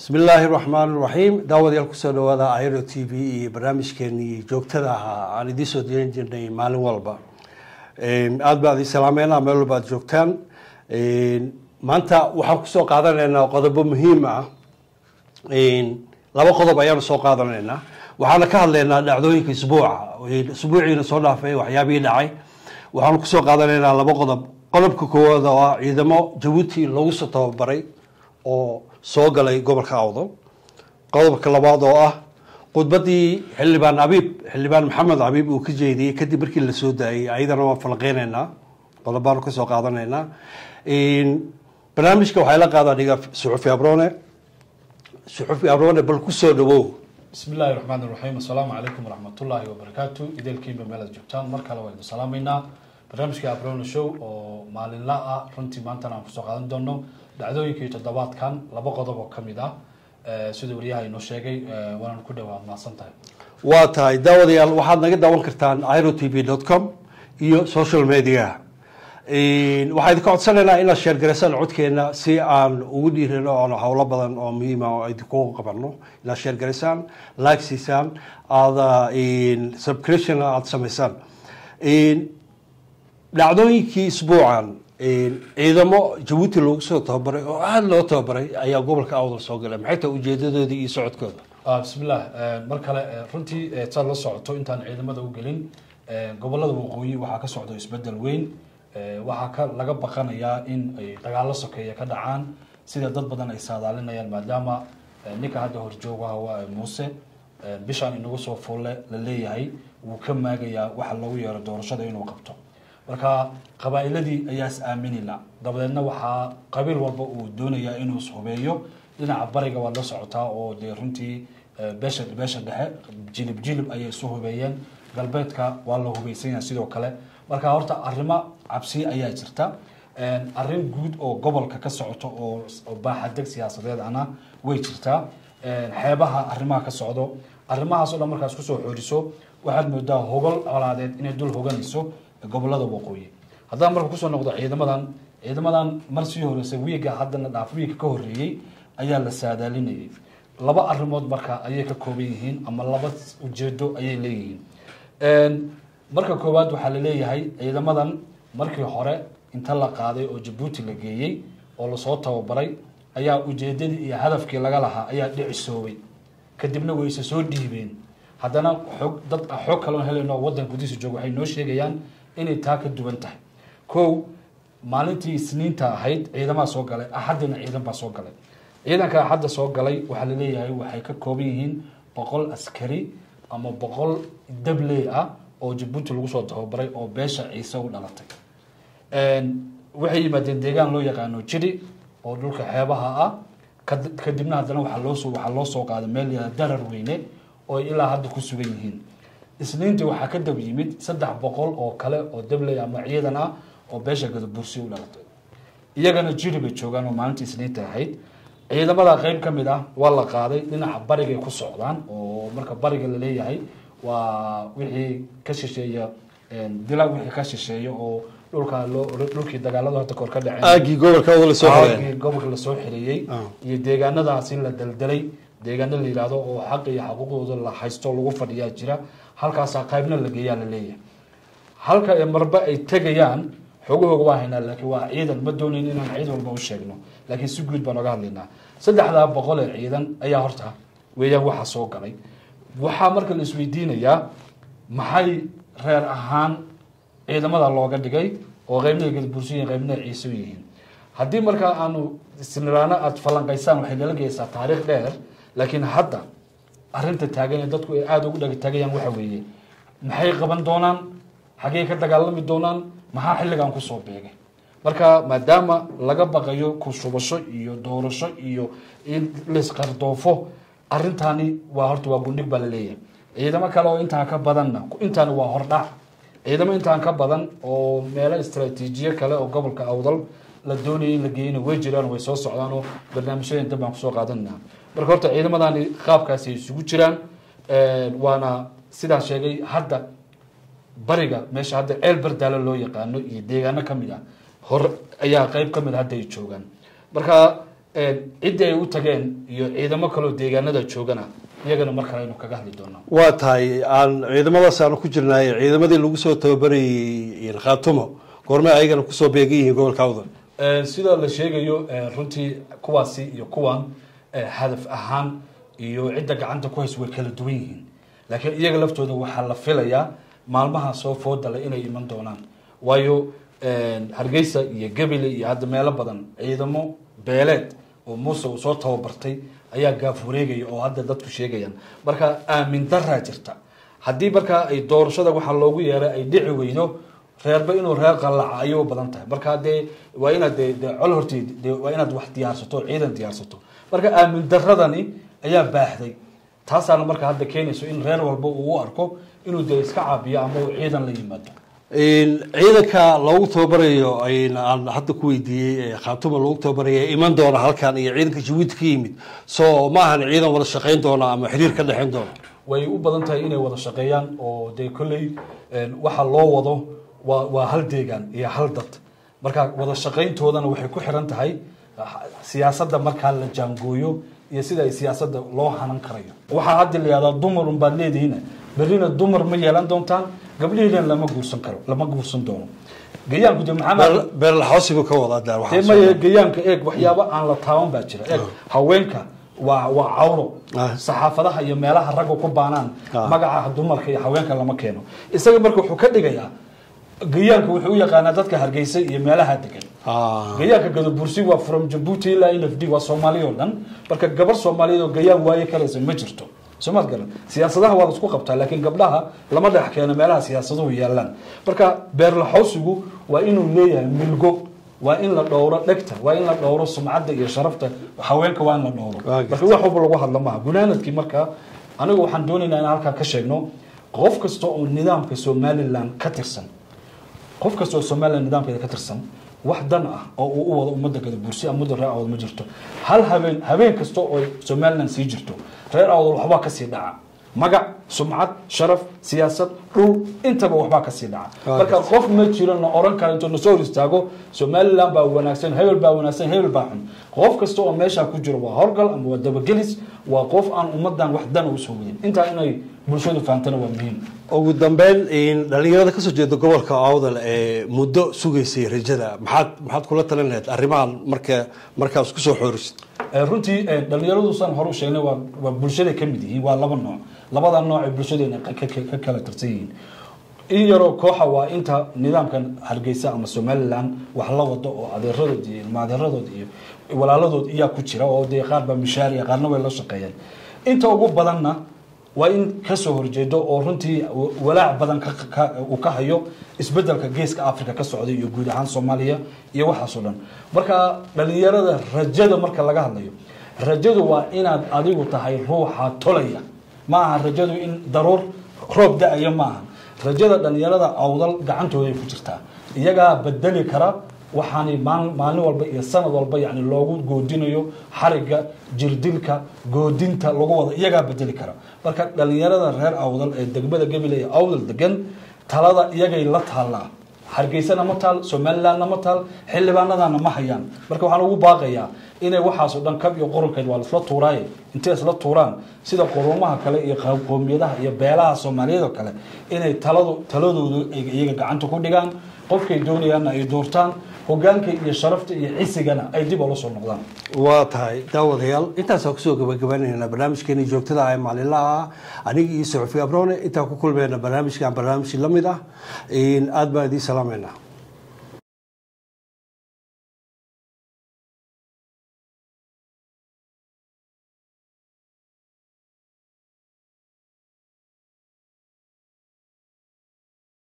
bismi illaahi raxmaan raxiim daawadayaal kusoo dhawaada iro t v iyo barnaamijkeenii joogtada ahaa aan idiin soo diyan jirnay maalin walba aada baa idin salaameynaa meel walba ad joogtaan maanta waxaan kusoo qaadanaynaa qodobo muhiim ah laba qodob ayaanu soo qaadanaynaa waxaana ka hadlaynaa dhacdooyinka isbuuca isbuuciina soo dhaafay waxyaabihii dhacay waxaanu kusoo qaadanaynaa laba qodob qodobka koowaad oo ah ciidamo jabuuti lagu soo tababaray oo soo galay gobolka awdo qodobka labaad oo ah khudbadii xildhibaan abiib xildhibaan maxamed abiib uu ka jeediyey kadib markii la soo daayay ayadana waan falaqeyneynaa qodobaanu kasoo qaadanaynaa barnaamijka waxaa la qaadaa dhiga suxufi abrone suxufi abrone bal kusoo dhawow bismi illaahi raxmaan iraxiim assalaamu calaykum waraxmatullaahi wabarakaatu ideelkiinba meel aad joogtaan mar kale waa idin salaamaynaa barnaamijka abrone show oo maalinla ah runtii maantana aan kusoo qaadan doono dhacdooyinkii toddobaadkan laba qodob oo kamid ah sida wariyaha inoo sheegay waanaan ku dhawaad mahadsan tahay waa tahay daawadayaal waxaad naga daawan kartaan iro t v dot com iyo social media waxaa idinka codsanaynaa inaad sheergaraysaan codkeena si aan ugu dhiirano oon howlo badan oo muhiima oo idinku qabano inaad sheergaraysaan like siisaan aada subscription aada samaysaan dhacdooyinkii isbuucan ciidamo jabuuti loogu soo tababaray oo aada loo tababaray ayaa gobolka awdal soo galay maxay tahay ujeedadoodii iyo socodkooda bismillah mar kale runtii saad la socoto intaan ciidamada u gelin gobolada waqooyi waxaa ka socda isbedel weyn waxaa ka laga baqanayaa in ay dagaalo sokeeya ka dhacaan sida dad badan ay saadaalinayaan maadaama ninka hadda horjoogaha waa muuse bishaan inagu soo fulle la leeyahay wuu ka maagayaa waxa loogu yeero doorashada inuu qabto marka qabaa'iladii ayaa is aaminila dabadeedna waxaa qabiil walba uu doonayaa inuu ishubeeyo dhinaca bariga waad la socotaa oo dee runtii beesha beesha dhexe jilib jilib ayay isu hubeeyeen galbeedka waa la hubeysanya sidoo kale marka horta arrimo cabsi ayaa jirta arrin guud oo gobolka ka socoto oo baaxadeg siyaasadeed ana way jirtaa xeebaha arrimaha ka socdo arrimahaas o dhan markaas kusoo xooriso waxaad moodaa hogol colaadeed inay dul hoganayso gobolada waqooyi haddaan marka kusoo noqdo ciidamadan ciidamadan mar sii horeysay wiiga haddana dhaaf wiiga ka horeeyey ayaa la saadaalinayay laba arrimood marka ayay ka kooban yihiin ama laba ujeedo ayay leeyihiin marka koowaad waxaa laleeyahay ciidamadan markii hore inta la qaaday oo jabuuti la geeyey oo lasoo tababaray ayaa ujeedadii iyo hadafkii laga lahaa ayaa dhicisoobay kadibna wayse soo dhiibeen haddana xoog dad xoog kaloon helayno waddan gudihiisa jooga waxay noo sheegayaan inay taa ka duwan tahay kow maalintii isniinta ahayd ciidamaha soo galay axaddina ciidan baa soo galay ciidanka axadda soo galay waxaa laleeyahay waxay ka kooban yihiin boqol askari ama boqol dabley ah oo jabuuti lagu soo tababaray oo beesha ciise u dhalatay waxay yimaadeen deegaan loo yaqaano jiri oo dhulka xeebaha ah kadibna haddana waaa loosoo waxaa loo soo qaaday meel yaa darar weyne oo ilaa hadda ku sugan yihiin isniintii waxaa ka dab yimid saddex boqol oo kale oo dabley ama ciidan ah oo beesha gadabursi u dhalatay iyagana jiri bay joogaan oo maalintii isniinta ahayd ciidamada qeyb ka mid ah waa la qaaday dhinaca barigay ku socdaan oo marka bariga laleeyahay waa wixii ka shisheeya dila wixii ka shisheeya oo dhulka loo dhulkii dagaaladu hadda koor ka dhaceen aagii gobolka awdal soo xoreen aagii gobolka lasoo xereeyey iyo deegaanadaas in la daldalay deegaano la yihahdo oo xaq iyo xaquuqdooda la haysto lagu fadhiyaa jira halkaasaa qaybna la geeyaa la leeyahay halka marba ay tegayaan xoogahooga waa haynaa laakiin waa ciidan ma doonayn inaan ciid walba u sheegno laakiin si guud baan oga hadlaynaa saddexdaa boqol ee ciidan ayaa horta weeyaan waxa soo galay waxaa marka la isweydiinayaa maxay reer ahaan ciidamada looga dhigay oo qeybna gadabursi yihin qeybna ciise yihiin haddii markaa aanu isniraano aada falanqaysaan waxay nala geysaa taariikh dheer laakiin hadda arrinta taagan ee dadku ay aada ugu dhagtagayaan waxa weeye maxay qaban doonaan xaggey ka dagaalami doonaan maxaa xilligan kusoo beegay marka maadaama laga baqayo kushubasho iyo doorasho iyo in laisqardoofo arrintaani waa horta waa gundhig baa laleeyahay ciidamo kale oo intaan ka badanna intaani waa hordhac ciidamo intaan ka badan oo meelo istraatiijiyo kale oo gobolka awdal la doonaya in la geeyana way jiraan way soo socdaan oo barnaamijyadan dab baan kusoo qaadanaa marka horta ciidamadani qaabkaasi ay isugu jiraan waana sidaan sheegay hadda bariga meesha hadda ceel bardaalo loo yaqaano iyo deegaano kamid ah hor ayaa qeyb kamid hadda ay joogaan marka ciddii ay u tageen iyo ciidamo kaloo deegaanada joogana iyagana mar kale aynu kaga hadli doonaa waa tahay aan ciidamadaas aanu ku jirnay ciidamadii lagu soo tababarayay khaatumo goorme ayagana kusoo beegan yihiin gobolka awdal sida la sheegayo runtii kuwaasi iyo kuwan hadaf ahaan iyo cidda gacanta ku hays way kala duwan yihiin laakiin iyaga laftooda waxaa la filayaa maalmaha soo foodale inay iman doonaan waayo hargeysa iyo gabile iyo hadda meelo badan ciidamo beeleed oo muuse uu soo tababartay ayaa gaaf wareegaya oo hadda dadku sheegayaan marka aamin daraa jirta haddii markaa ay doorashada waxaa loogu yeeray ay dhici weydo reerba inuu reer qallaca ayay u badan tahay marka dee waa inaad de de col horteed de waa inaad wax diyaarsato o ciidan diyaarsato marka aamin daradani ayaa baaxday taasaana marka hadda keenayso in reer walba uu u arko inuu dee iska caabiyo ama uu ciidan la yimaado ciidanka loogu tababarayo aan hadda ku weydiiyey khaatuma loogu tababaraya iman doona halkan iyo ciidanka jabuuti ka yimid so ma ahan ciidan wada shaqayn doona ama xiriir ka dhexeyn doona way u badan tahay inay wada shaqeeyaan oo dee kolley waxa loo wado waa waa hal deegaan iyo hal dad marka wada shaqayntoodana waxay ku xiran tahay siyaasadda markaa la jaangooyo iyo sida ay siyaasadda loo hanan karayo waxaa hadda la yihahdaa dumar un baad leedihiin berrina dumar ma yeelan doontaan gabdhihiina lama guursan karo lama guursan doono gayaanku de maxamed beerlaxoosibu ka wada dee maya gayaanka eeg waxyaabo aan la taaban baa jira eeg haweenka waa waa cawro Ah. saxaafadaha iyo meelaha ragga ku baanaan magaca dumarka iyo haweenka lama keeno isaga marka wuxuu ka dhigayaa gayaanka wuxuu u yaqaanaa dadka hargeysa iyo meelaha degan gayaanka gadabursi waa from jabuuti ilaa n f d waa soomaaliya oo dhan marka gabar soomaaliyeed oo gayaan waaye kalaysa ma jirto soomaad garan siyaasadaha waa laisku qabtaa laakiin gabdhaha lama dhex keeno meelaha siyaasaduhu yaalaan marka beerlaxowsigu waa inuu leeyahay milgo waa in la dhowro dhegta waa in la dhowro sumcadda iyo sharafta haweenka waa in la dhowro Waa marka wax walba lagu hadla maaha gunaanadkii marka anigu waxaan doonaynaa in halkaa ka sheegno qof kasta oo nidaamka somaliland ka tirsan qof kasta oo somaliland nidaamkeeda ka tirsan wax dan ah oo uu u wado ummadda gada bursi ama muddo reer awdal ma jirto hal habeen habeen kasta oo somaliland sii jirto reer awdal waxbaa kasii dhaca magac sumcad sharaf siyaasad dhul intaba waxbaa kasii dhaca Waa marka qof ma jiro na oran kara intuu nasoo hor istaago somaliland baa wanaagsan hebel baa wanaagsan hebel baa xun qof kasta oo meeshaa ku jiro waa horgal ama waa dabagelis waa qof aan ummadan wax dana usoo wadin intaa inay bulshadu fahamtana waa muhiim ugu dambeyn dhalinyarada kasoo jeeda gobolka awdal ee muddo sugaysay rajada maxaad maxaad kula talin lahayd arrimahan marka markaa isku soo xoorisid Eh, runtii eh, dhalinyaradu saan hore u sheegnay waa waa bulshaday ka mid yihiin waa laba nooc labada nooc ee bulshadeena ka- ka ka kala tirsan yihiin in yaroo kooxa waa inta nidaamkan hargeysa ama somaliland wax la wado oo adeeradood iyo ilma adeeradood iyo walaaladood iyaa ku jira oo dee qaar baa mishaariya qaarna way la shaqeeyaan inta ugu badanna waa in kasoo horjeedo oo runtii wa- walaac badan ka- ka- uu ka hayo isbedelka geeska africa ka socda iyo guud ahaan soomaaliya iyo waxaasoo dhan marka dhalinyarada rajada marka laga hadlayo rajadu waa inaad adigu tahay ruuxa tolaya ma aha rajadu in daruur roob da-ayo ma aha rajada dhalinyarada awdal gacantooday ku jirtaa iyagaa bedeli kara waxaanay maal- maalin walba iyo sanad walba yani loogu goodinayo xariga jirdilka goodinta lagu wada iyagaa bedeli kara marka dhalinyarada reer awdal ee degmada gebile ee awdal degan talada iyagay la taallaa hargeysana ma taal somalilandna ma taal xildhibaanadana ma hayaan marka waxaan ugu baaqayaa inay waxaasoo dhan kab iyo qurunkeed waa laisla tuuraaye intay isla tuuraan sida qurumaha kale iyo qo- qoomiyadaha iyo beelaha soomaaliyeed oo kale inay taladu taladoodu ay iyaga gacanta ku dhigaan qofkay doonayaanna ay doortaan hogaanka iyo sharafta iyo cisigana ay dib oola soo noqdaan waa tahay daawadayaal intaasaan kusoo gabagabaynayna barnaamijkeeni joogtada ah ee maalinlaha ah aniga iyo saxufi abrone intaan ku kulmayna barnaamijkan barnaamij la mid ah aad baan idiin salaamayna